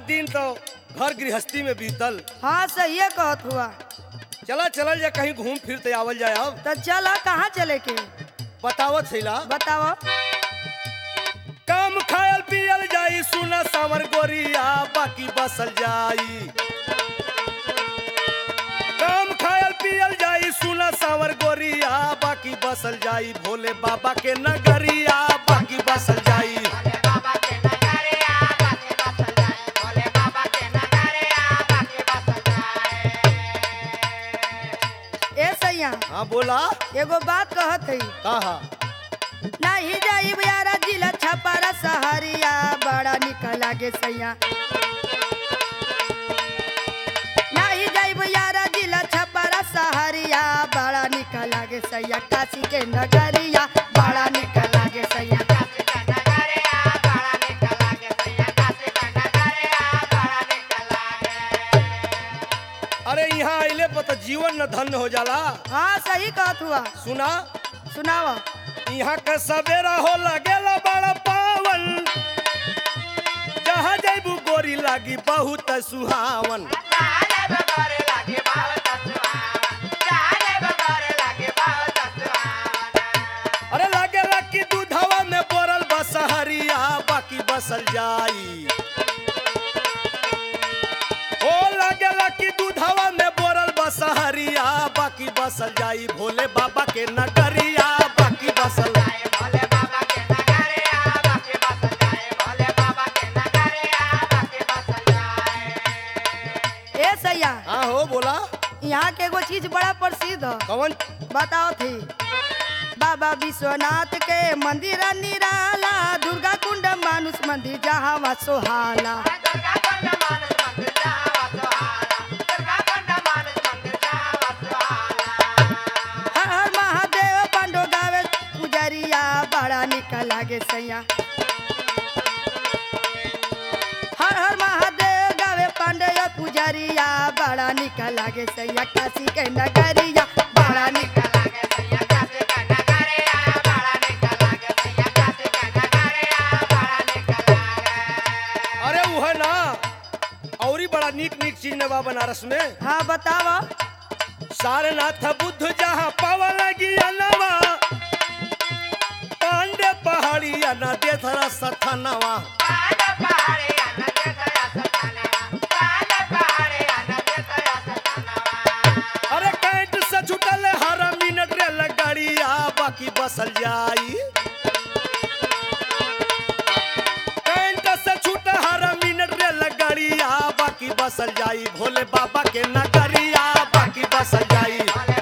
दिन तो घर गृहस्थी में बीतल हाँ सही कहत हुआ चला चलल जा कहीं घूम फिर ते आवल जाए अब तो चला कहाँ चले के बतावत छैला बताओ काम खायल पियल जाई सुना सावर गोरिया बाकी बसल जाई काम खायल पियल जाई सुना सावर गोरिया बाकी बसल जाई भोले बाबा के नगरिया बाकी बसल जाई ए सैया हाँ बोला एगो बात कहत है कहा नहीं जाई यारा जिला छपारा सहरिया बड़ा निक लागे सैया नहीं जाई यारा जिला छपारा सहरिया बड़ा निक लागे सैया काशी के नगरिया बड़ा निक लागे सैया अरे यहाँ अइले पर तो जीवन न धन्य हो जाला हाँ सही कहत हुआ सुना सुनावा यहाँ का सवेरा हो लगेला बड़ा पावन जहाँ जैबू गोरी लागी बहुत सुहावन अरे लगेला कि दूधवा में बोरल बसहरिया बाकी बसल जाई ओ लगेला कि दूधवा में बोरल बसहरिया बाकी बसल जाई भोले बाबा के नगरिया बाकी बसल ए सैया हाँ हो बोला यहाँ के एगो चीज बड़ा प्रसिद्ध है कवन बताओ थी बाबा विश्वनाथ के मंदिर निराला दुर्गा कुंड मानुष मंदिर जहाँ सोहाला हर हर महादेव पांडो गावे पुजरिया बड़ा निक लागे सैया हर हर महादेव गावे पांडे पुजरिया बड़ा निक लागे सैया काशी के नगरिया बड़ा निक अरे वह ना औरी बड़ा नीक नीक चीज ने बा बनारस में हाँ बताओ सारनाथ बुद्ध जहाँ पावा लगी अनवा पांडे पहाड़िया न देथरा सथनवा अरे कैंट से छुटल हर मिनट रे लगड़िया बाकी बसल जाई कैंट से छूट हर मिनट रे लगड़िया बाकी बसल जाई भोले बाबा के नगरिया बाकी बसल जाई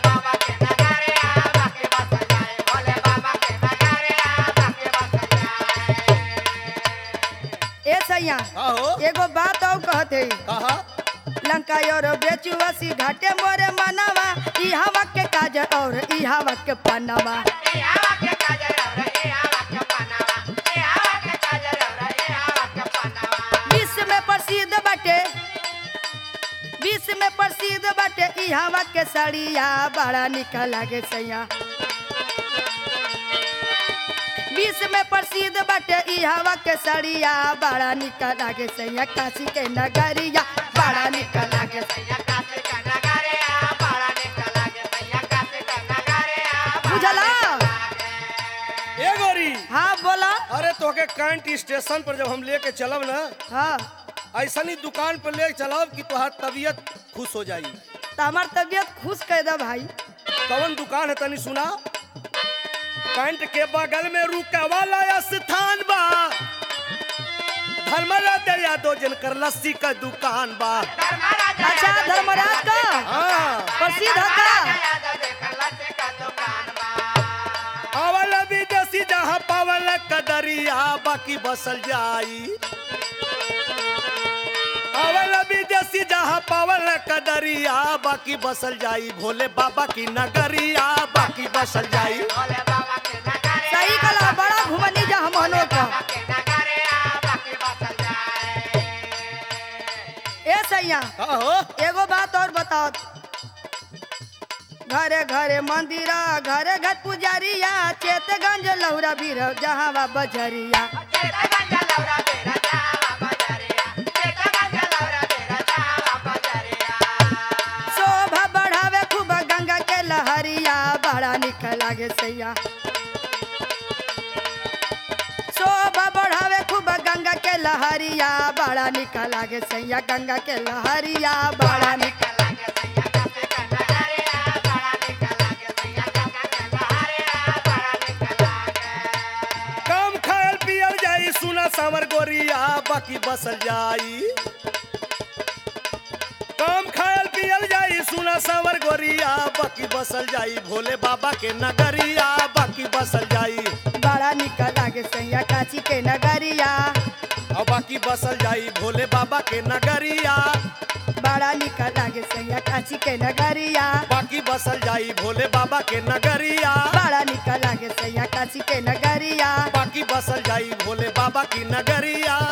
ए सैया आहो एगो बात और कहते कहा लंका और बेचुआसी घाटे मोरे मनवा ई हवा के काज और ई हवा के पनवा विश्व में प्रसिद्ध बाटे विश्व में प्रसिद्ध बाटे ई हवा के सड़िया बड़ा निक लागे सैया विश्व में प्रसिद्ध बाटे ई हवा के सड़िया बड़ा निक लागे सैया काशी के नगरिया बड़ा निक लागे बुझला ए गोरी हाँ बोला अरे तोके कैंट स्टेशन पर जब हम लेके चलब ना हाँ ऐसा ही दुकान पर ले चलब कि तोहार तबीयत खुश हो जाई तो हमार तबीयत खुश कर दे भाई कवन दुकान है तनी सुना कैंट के बगल में रुका वाला स्थान बा धर्मरा दे यादव जिनकर लस्सी का दुकान बा अच्छा धर्मराज का हाँ प्रसिद्ध है का अवल विदेशी जहाँ पावल कदरिया बाकी बसल जाई अवल विदेशी जहाँ पावल कदरिया बाकी बसल जाई भोले बाबा की नगरिया बाकी बसल जाई सही कला बड़ा घुमनी जा हमनो का ए सैया आहो एगो बात और बताओ घरे घरे मंदिरा घरे घर पुजारिया चेतगंज लौरा बीर जहाँ बा बजरिया निकल लागे सैया शोभा बढ़ावे खूब गंगा के लहरिया बड़ा निकल लागे सैया गंगा के लहरिया बड़ा निकल कम खायल पियल जाई सुना सावर गोरिया बाकी बसल जाई कम खायल पियल जाई सुना सावर गोरिया बाकी बसल जाई भोले बाबा के नगरिया बाकी बसल जाई बड़ा निकल लागे सैया काशी के नगरिया और बाकी बसल जाई भोले बाबा के नगरिया बड़ा निकल लागे सैया काशी के नगरिया बाकी बसल जाई भोले बाबा के नगरिया बड़ा निकल लागे सैया काशी के नगरिया बाकी बसल जाई भोले बाबा की नगरिया